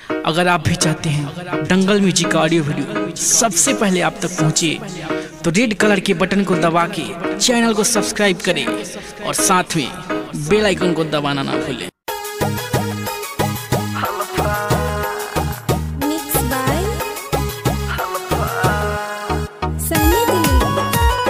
अगर आप भी चाहते हैं दंगल म्यूजिक का ऑडियो वीडियो सबसे पहले आप तक पहुंचे तो रेड कलर के बटन को दबा के चैनल को सब्सक्राइब करें और साथ में बेल आइकन को दबाना ना भूलें Mixed by Sunny Dilip.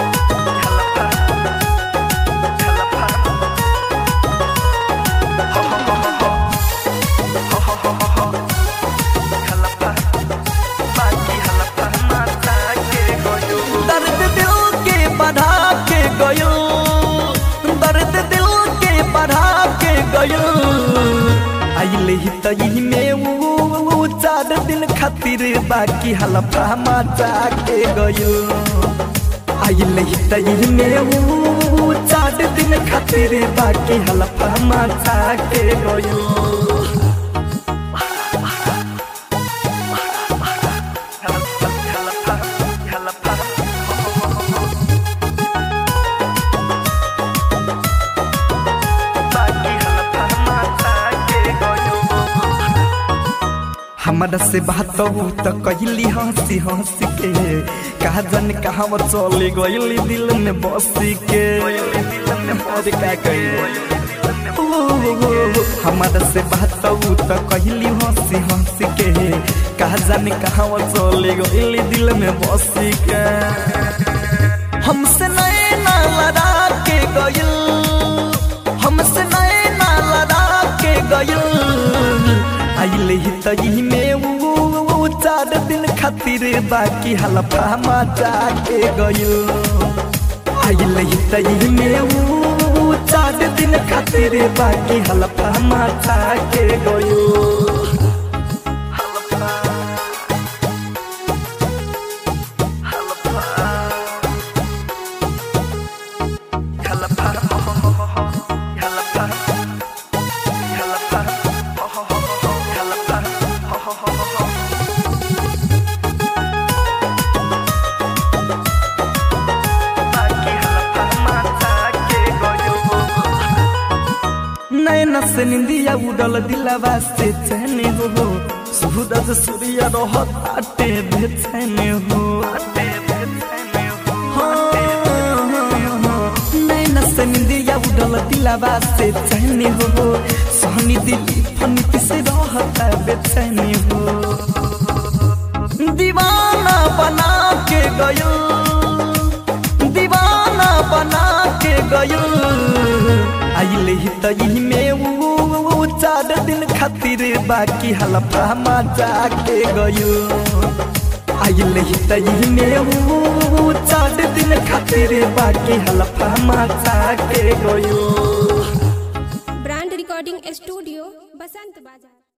दर्द दिल के बढ़ा के गयो दर्द दिल के बढ़ा के गयो आइले ही तई में ऊ चार दिन खातिर बाकी हलफा मचा के गयो आइले ही तई में ऊ चार दिन खातिर बाकी हलफा मचा के गयो हमरा से बात हो तो कहली हंसी हंसी के कहा जन कहा चले गईली दिल में बस के और का कही हमारा से बात हो तो कहली हंसी हंसी के कहा जाने कहा चले गईली दिल में बस के हमसे नए ना लड़ा के गयल हमसे नए ना लड़ा के गयल आइले ही तई में ऊ चार दिन खातिर बाकी हलफा मचा के गयो आइले ही तई में ऊ चार दिन खातिर बाकी हलफा मचा के गयो नैना से निंदिया उड़ल दिलावा से चैने हो सूरज सूर्य रहत आटे बेचैने हो नैना से निंदिया उड़ल दिलावा से चैने हो सोहनी दिली फनी से रहत बेचैने हो दीवाना बना के गयो दीवाना बना के गयो आइले ही तई में ऊ चार दिन खातिर बाकी हलफा मचा के गयो आइले ही तई में ऊ चार दिन खातिर बाकी हलफा मचा के गयो Brand Recording Studio, Basant Bazaar.